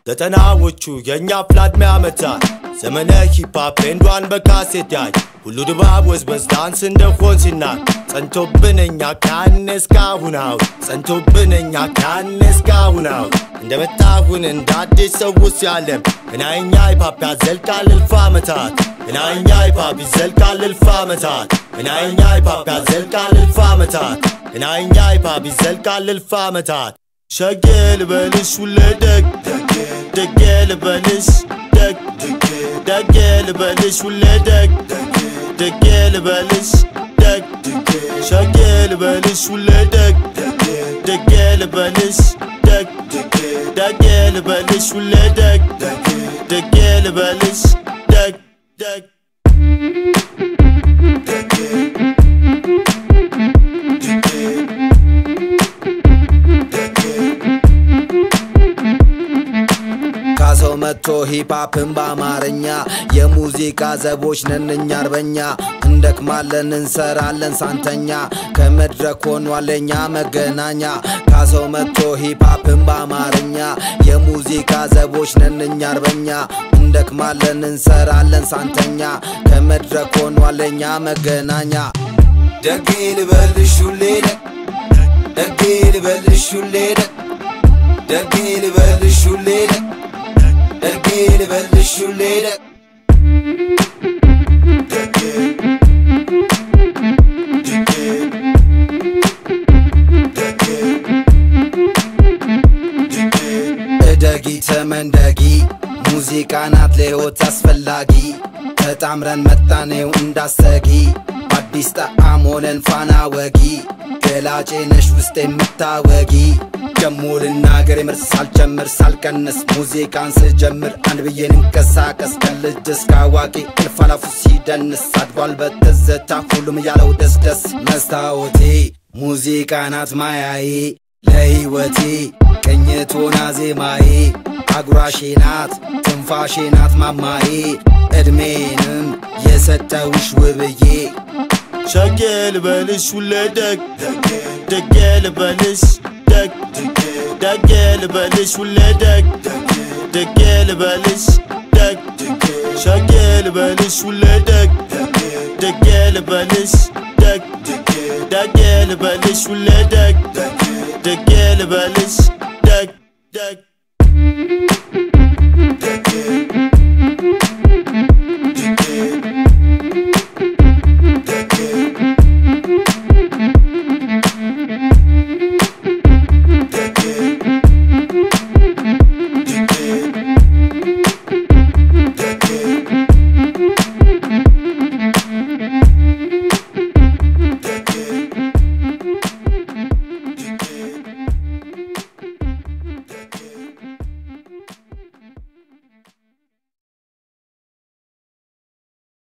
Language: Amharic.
ዘጠናዎቹ የእኛ ፍላድሜ ዓመታት ዘመነ ሂፓፕ ኤንዷን በካሴት ያይ ሁሉ ድባብ ወዝበዝ ዳንስ እንደሆን ሲናቅ ጸንቶብን እኛ ካነ እስካሁናው ጸንቶብን እኛ ካነ እስካሁናው እንደመጣሁን እንደ አዲስ ሰውስ ያለም እናይኛ ሂፓፕ ያዘልቃል እልፍ ዓመታት እናይኛ ሂፓፕ ይዘልቃል እልፍ ዓመታት እናይኛ ሂፓፕ ያዘልቃል እልፍ ዓመታት እናይኛ ሂፓፕ ይዘልቃል እልፍ ዓመታት ሸጌ ልበልሽ ሁሌ ደግ ደጌ ልበልሽ ደግ ደጌ ልበልሽ ሁሌ ደግ ደጌ ልበልሽ ደግ ሸጌ ልበልሽ ሁሌ ደግ ደጌ ልበልሽ ደግ ደጌ ልበልሽ ሁሌ ደግ ደጌ ልበልሽ ደግ ደግ ካሰው መጥቶ ሂፓፕን በአማርኛ የሙዚቃ ዘቦች ነን እኛ አርበኛ እንደክማለን እንሰራለን ሳንተኛ ከመድረክ ሆኗል የኛ መገናኛ ካሰው መጥቶ ሂፓፕን በአማርኛ የሙዚቃ ዘቦች ነን እኛ አርበኛ እንደክማለን እንሰራለን ሳንተኛ ከመድረክ ሆኗል የኛ መገናኛ ደጌ ልበልሽ ሁሌ ደግ ደጌ ልበልሽ ሁሌ ደግ ደጌ ልበልሽ ሁሌ ደግ ደጌ ልበልሽ ሁሌ ደግ እደጊ ተመንደጊ ሙዚቃ ናት ለሕይወት አስፈላጊ ተጣምረን መጣኔው እንዳሰጊ አዲስ ጣዕም ሆነን ፋና ወጊ ገላጬ ነሽ ውስጥ የምታወጊ ደሞ ልናገር የምር ሳልጨምር ሳልቀንስ ሙዚቃን ስጀምር አንድ ብዬ እንቀሳቀስ ከልጅ እስከ አዋቂ እልፍ አላፉ ሲደንስ አድጓል በትዝታ ሁሉም እያለው ደስደስ መስታወቴ ሙዚቃ ናት ማያዬ ለሕይወቴ ቅኝቶና ዜማዬ አጉራሼ ናት ትንፋሼ ናት ማማዬ ዕድሜንም የሰጠውሽ ውብዬ ሸጌ ልበልሽ ሁሌ ደግ ደጌ ልበልሽ ደግ ደጌ ልበልሽ ሁሌ ደግ ደጌ ልበልሽ ደግ ሸጌ ልበልሽ ሁሌ ደግ ደጌ ልበልሽ ደግ ደጌ ልበልሽ ሁሌ ደግ ደጌ ልበልሽ ደግ ደግ